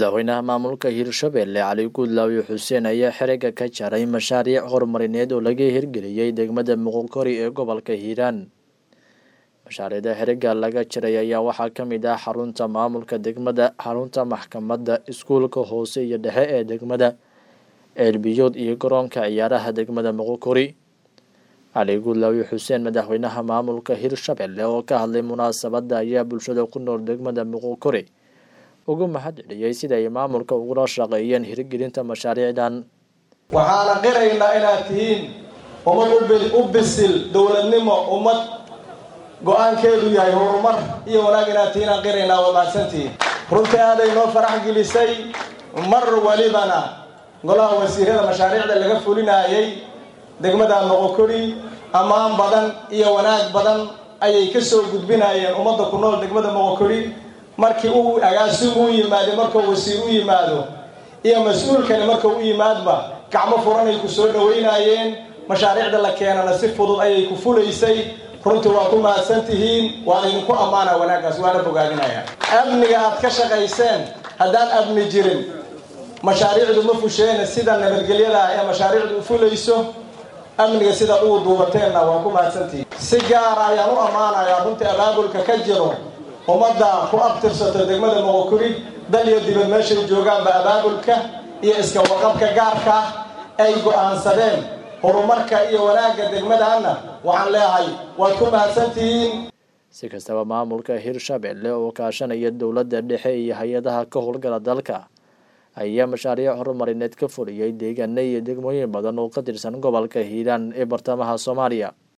madaxweynaha maamulka hirshabelle cali guudlaawi xuseen ayaa xerega ka jaray mashaariic horumarineed oo laga hirgeliyey degmada muqokori ee gobolka hiiraan mashaariicda xerega laga jaray ayaa waxaa ka mid ah xarunta maamulka degmada xarunta maxkamadda iskuulka hoose iyo dhexe ee degmada ceelbiyood iyo garoonka ciyaaraha degmada muqokori cali guudlaawi xuseen madaxweynaha maamulka hirshabelle oo ka hadlay munaasabadda ayaa bulshada ku nool degmada muqokori ugu mahad celiyey sida ay maamulka ugula shaqeeyeen hirgelinta mashaariicdan waxaana qiraynaa inaad tihiin ummad u bisil dowladnimo ummad go-aankeedu yahay horumar iyo wanaag inaad tihiin aan qiraynaa waa mahadsantihiin runtii aaday noo farax gelisay mar walibana golaha wasiirada mashaariicda laga fulinaayay degmada moqokori ammaan badan iyo wanaag badan ayay ka soo gudbinayeen ummadda ku nool degmada moqokori markii uu agaasig u yimaado markuu wasiir u yimaado iyo mas-uulkani markuu u yimaadba gacmo furanay ku soo dhawaynaayeen mashaariicda la keenana si fudud ayay ku fulaysay runtii waa ku mahadsan tihiin waa idinku ammaana wanaaggaas waana bogaadinaya amniga aad ka shaqayseen haddaan amni jirin mashaariicdu ma fusheena sida nabadgelyada ee mashaariicdu u fulayso amniga sida ugu duubateenna waa ku mahadsantihiin si gaara ayaan u ammaanayaa runtii abaabulka ka jiro ummadda ku abtirsato degmada moqokori dal iyo dibad meeshay joogaanba abaabulka iyo iska waqabka gaarka ay go-aansadeen horumarka iyo wanaagga degmadaana waxaan leeyahay waad ku mahadsantihiin si kastaba maamulka hirshabelle oo kaashanaya dowladda dhexe iyo hay-adaha ka howlgala dalka ayaa mashaariic horumarineed ka fuliyey deegaano iyo degmooyin badan oo ka tirsan gobolka hiiraan ee bartamaha soomaaliya